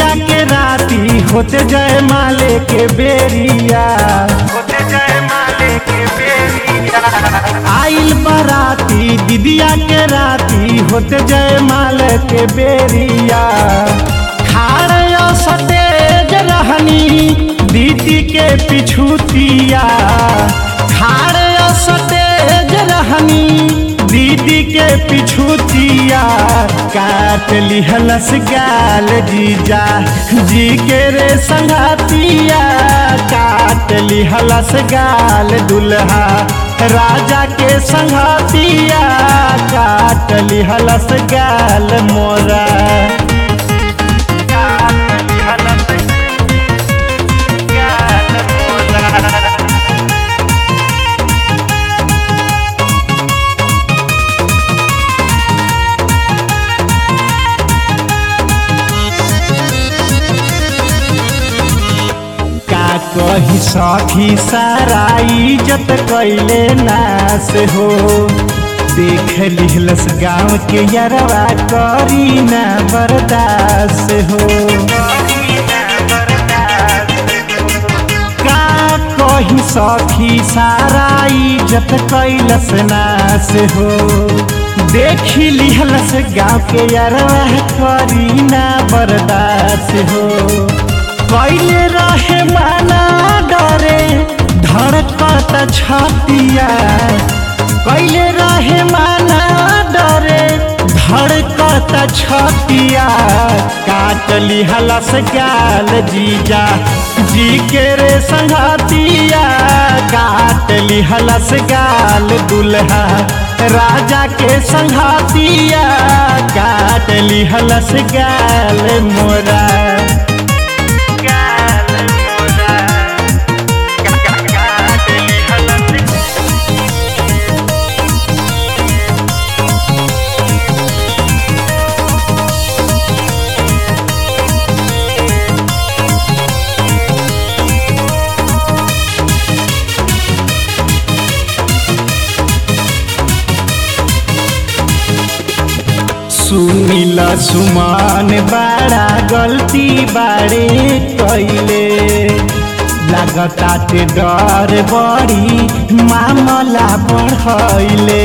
दीदिया के राती होते जय माले के बेरिया होते जय माले के बेरिया आइल बराती दीदिया के राती होते जय माल के बेरिया खाड़ सतेज रहनी दीदी के पिछुतिया खाड़ सतेज रहनी दीदी के पिछुतिया काट लिहलस गाल जीजा जी के रे संगातिया काट लिहलस गाल दुल्हा राजा के संगातिया काट लिहलस गाल मोरा काली हलत गाल मोरा का कही सखी सारा इज्जत कैले नास हो देख लिहलस गाँव के यरवा करी ना बर्दाश्त हो का कही सखी सारा इज्जत कैलस नास हो देखी लिहलस गाँव के यरवा करी ना बर्दाश्त हो कैले रहे माना डरे धड़कत छतिया कैले रहे माना डरे धड़कत छतिया काट लिहलस गाल जीजा जी के रे संघातिया काट लिहलस गाल दुल्हा राजा के संघातिया काट लिहलस गाल मोरा गाल मोरा काली हलत सुनिल सुमान बड़ा गलती बारे कैले लागताटे डर बड़ी मामला बढ़ैले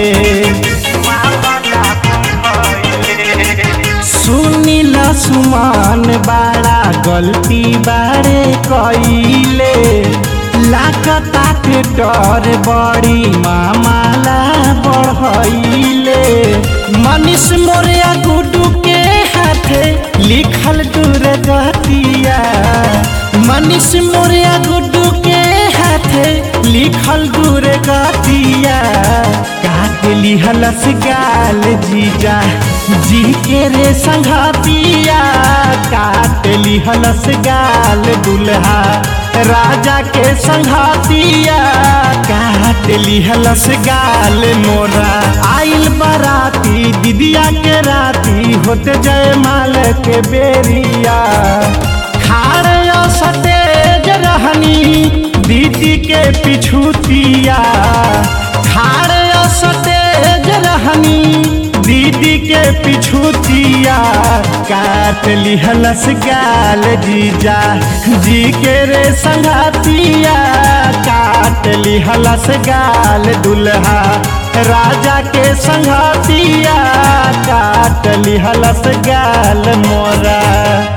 सुनिल सुमान बड़ा गलती बारे कैले लागताटे डर बड़ी मामला बढ़ैले मनीष मोरिया गुडू के हाथे लिखल दूर गतिया मनीष मोरिया गुड्डू के हाथे लिखल दूर गतिया काट लिहलस गाल जीजा जी के रे संघातिया काट लिहलस गाल दुल्हा राजा के संघातिया काट लिहलस गाल मोरा आइल बराती दीदिया के राती होते जय माल के बेरिया खाड़ सतेज रहनी दीदी के पिछुतिया खाड़ सतेज रहनी दीदी के पिछुतिया काट लिहलस गाल जीजा जी के रे संघातिया काट लिहलस गाल दुल्हा राजा के संघातिया काट लिहलस गाल मोरा